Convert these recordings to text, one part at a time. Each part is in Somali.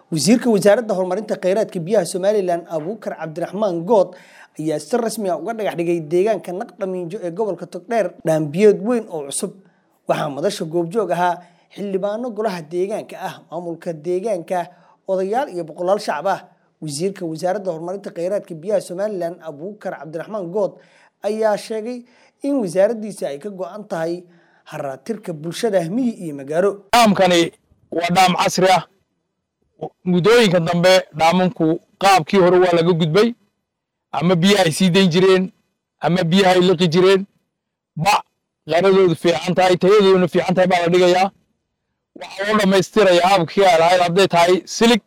wasiirka wasaaradda horumarinta kheyraadka biyaha somalilan abuukar cabdiraxmaan good ayaa si rasmi a uga dhagax dhigay deegaanka naqdhamiinjo ee gobolka togdheer dhaambiyood weyn oo cusub waxaa madasha goobjoog ahaa xildhibaano golaha deegaanka ah maamulka deegaanka odayaal iyo boqolaal shacab ah wasiirka wasaaradda horumarinta kheyraadka biyaha somalilan abuukar cabdiraxmaan good ayaa sheegay in wasaaraddiisa ay ka go-an tahay haraatirka bulshada miyi iyo magaalo dhaamkani waa dhaam casri ah muddooyinka dambe dhaamanku qaabkii hore waa laga gudbay ama biyaha ay sii dayn jireen ama biyaha ay liqi jireen bac qaradoodu fiican tahay tayadooduna fiican tahay baa la dhigayaa waxaa loo dhammaystiraya habkii ay lahayd hadday tahay silig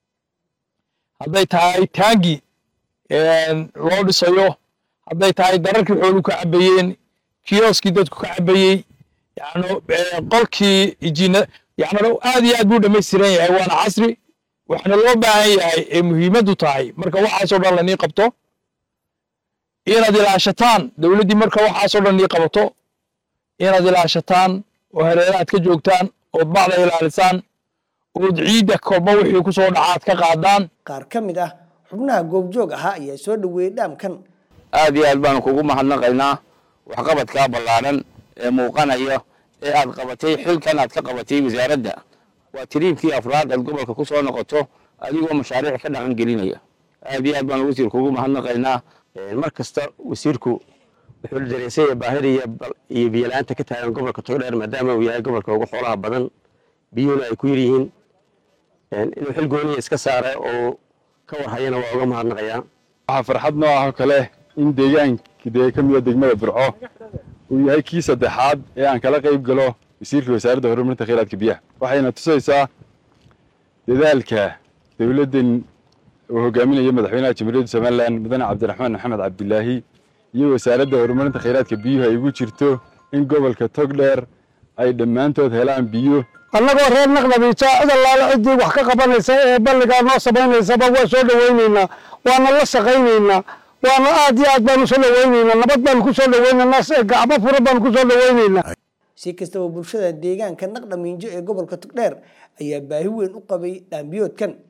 hadday tahay taangi loo dhisayo hadday tahay dararkii xoolu ka cabayeen kioskii dadku ka cabayey yani qolkii ijina yani aad iyo aad buu dhammaystiran yahay waana casri waxaana loo baahan yahay ee muhiimaddu tahay marka waxaasoo dhan lanii qabto inaad ilaashataan dowladdii marka waxaasoo dhan nii qabato inaad ilaashataan oo hareeraha aad ka joogtaan ood bacda ilaalisaan ood ciidda kolba wixii ku soo dhaca aad ka qaadaan qaar ka mid ah xubnaha goobjoog ahaa ayaa soo dhoweeyey dhaamkan aad iyo aad baanu kugu mahadnaqaynaa waxqabadkaa ballaadhan ee muuqanaya ee aad qabatay xilkan aad ka qabatay wasaaradda waa tiriibkii afraad aad gobolka ku soo noqoto adigoo mashaariic ka dhaqan gelinaya aad iyo aad baanu wasiir kugu mahadnaqaynaa mar kasta wasiirku wuxuu dareensaya baahida iyo biyola'aanta ka taagan gobolka togdheer maadaama uu yahay gobolka ugu xoolaha badan biyuhuna ay ku yaryihiin inuu xil gooniya iska saara oo ka warhayana waa uga mahadnaqayaa waxaa farxad noo ah oo kale in deegaanka dee ka mida degmada burco uu yahay kii saddexaad ee aan kala qayb galo wasiirka wasaaradda horumarinta kheyraadka biyaha waxayna tusaysaa dadaalka dowladdan uu hogaaminayo madaxweynaha jamhuuriyadda somalilan mudane cabdiraxmaan maxamed cabdilaahi iyo wasaaradda horumarinta kheyraadka biyuhu ay ugu jirto in gobolka togdheer ay dhammaantood helaan biyo annagoo reer naqdabiija cid allaale ciddii wax ka qabanaysa ee balligaa noo samaynaysaba waa soo dhowaynaynaa waana la shaqaynaynaa waana aad iyo aad baanu soo dhowaynaynaa nabad baanu ku soo dhowaynaynaa gacmo fura baanu ku soo dhowaynaynaa si kastaba bulshada deegaanka naqdhamiinjo ee gobolka togdheer ayaa baahi weyn u qabay dhaambiyoodkan